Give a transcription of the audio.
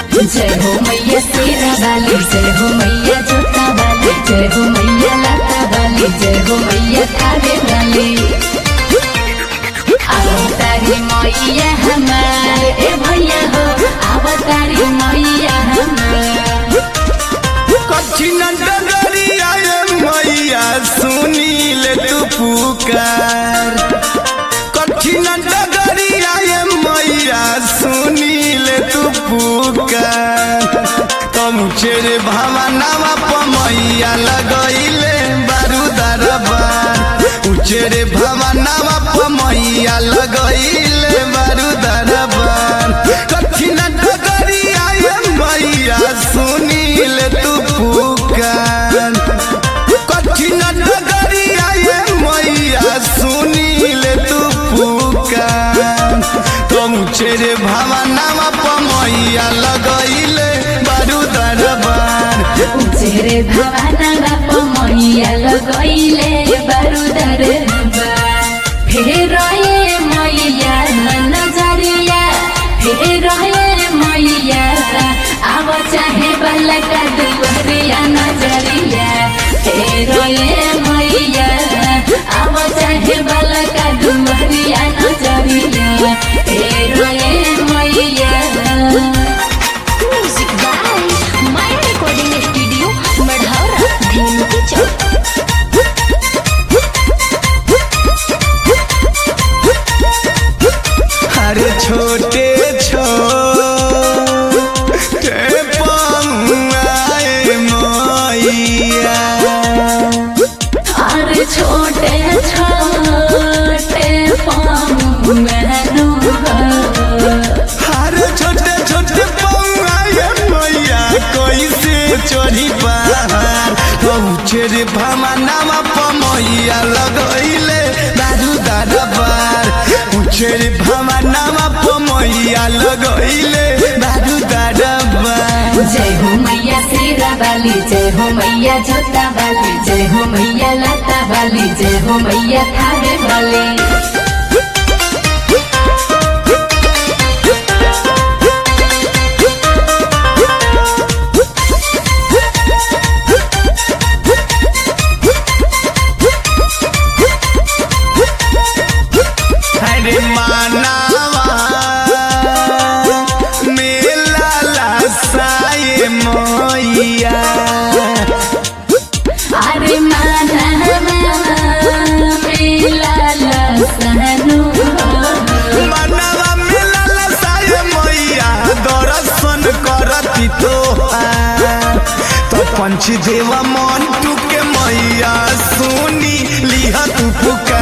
जय हो मैया शेरा वाली जय हो मैया जोता वाली जय हो मैया लाता वाली जय हो मैया थावे वाली अवतारी मैया हमार ए भैया हो अवतारी मैया हमार कठिन डगरिया ये मैया सुनी ले तू पुकार कठिन डगरिया ये मैया सुनी ले तू पुकार तुम चेरे भावनावा प मैया लगैले बारूदार बार उचेरे भावनावा प मैया लगैले बारूदार बार कठिन डगरिया ये मैया सुनी ले तू पुकार कठिन डगरिया ये मैया सुनी ले तू पुकार तुम चेरे भावनावा प मैया लगैले बारूदार बार चेहरे भवाना बाप मैया लगैले बारूदार फेर रहे मैया नजरिया फेर रहे मैया अब चाहे बलका दुवरिया नजरिया फेर रहे मैया अब चाहे बलका दुवरिया नजरिया फेर रहे मैया music by mind recording studio Marhaura भीमती चौक अरे छोटे छोटे पमुआए मैया अरे छोटे छोटे पाँव मेहनू अरे छोटे छोटे पमुआए मैया कैसे चढ़ी पहाड़ पहुँचे रे भमनावा पमैया लगैले दारू दादा बार पूछे रे भमनावा पमैया लगैले दारू दादा बार जय हो मैया शेरा वाली जय हो मैया जोता वाली जय हो मैया लता वाली जय हो मैया थावे वाली अरे मानवा मेला लसाए मैया अरे माना मेला लसनु मनवा मेला लसाए मैया दर्शन करती तो तो पंच देवा मन टूके मैया सुनी लिह तू पुकार